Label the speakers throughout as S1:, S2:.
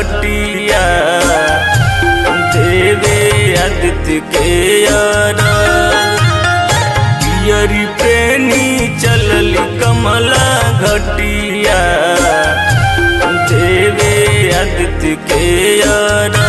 S1: घटिया देवे आदित्य के यारा पियरी पेनी चलली कमला घटिया देवे आदित्य के यारा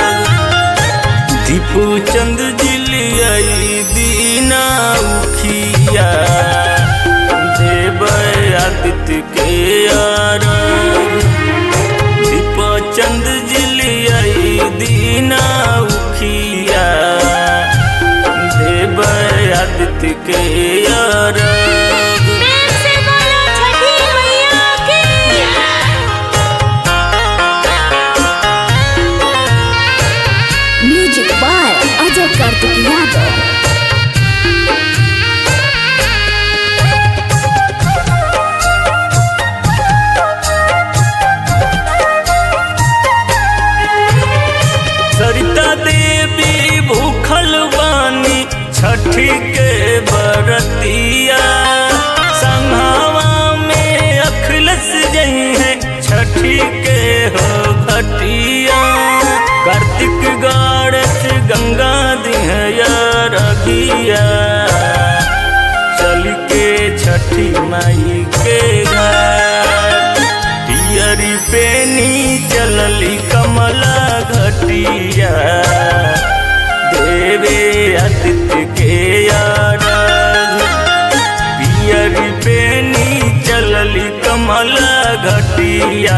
S1: दीपू चंद जिलियाई दीना उखिया देव आदित्य के यारा दीप चंद जिलियाई दीना उखिया देव आदित्य के यारा
S2: प्रेम से बोलो छठी मैया की
S3: म्यूजिक बाय अजय कार्तिक यादव
S1: सरिता देवी भूखल बानी छठी के बरतिया संघावा में अखलस जई है छठी के हो घटिया कार्तिक गाड़स गंगा दिहया रघिया चल के छठी माई के घर पियरी पेनी चलली कमला घटिया देवे आदित्य के यारा पियरी पेनी चलली कमला घटिया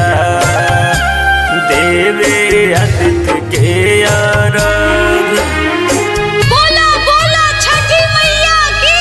S1: देवे आदित्य के यारा
S2: बोलो बोलो छठी मैया की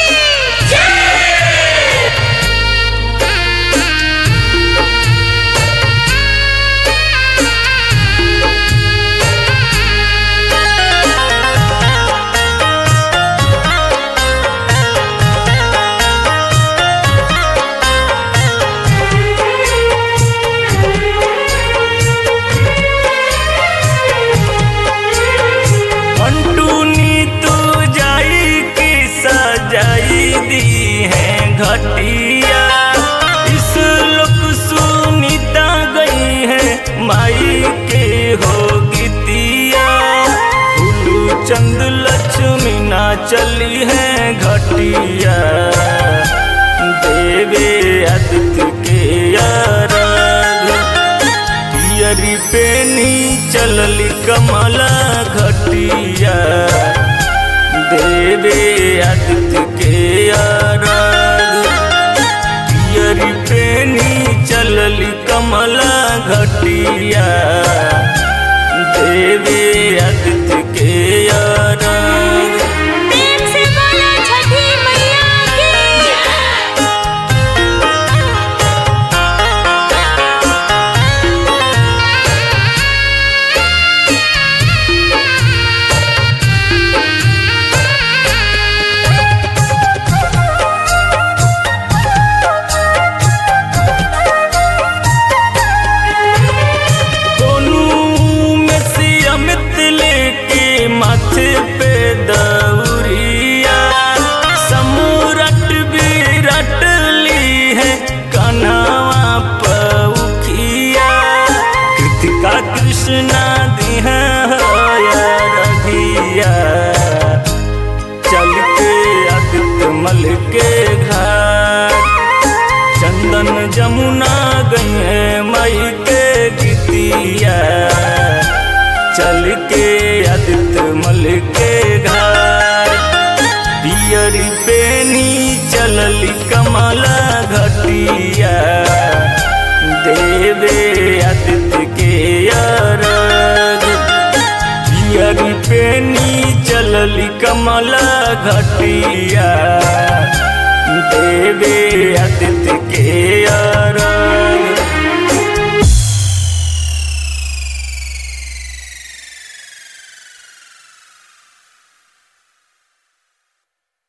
S1: मंटूनी तू जाई की सजाई दी है घटिया इस लोक सुनीता गई है माई के हो गीतिया फूलू चंद लक्ष्मी ना चली है घटिया देवे आदित्य के यारा पियरी पेनी चलली कमला घटिया देवे आदित्य के आराग पियरी पेनी चलली कमला घटिया देवे आदित्य के आराग
S2: प्रेम से बोलो छठी मैया की
S1: दोनों में से अमित लेके माथे पे दौरिया समूरट विरट ली है कन्हवा पउखिया कृतिका कृष्णा दी है रघिया चल के आदित्य मल के घर चंदन जमुना गई है मई के गीतिया चल के आदित्य मल के घर पियरी पेनी चलली कमला घटिया देवे आदित्य के अरग पियरी पेनी चलली कमला घटिया देवे आदित्य के यार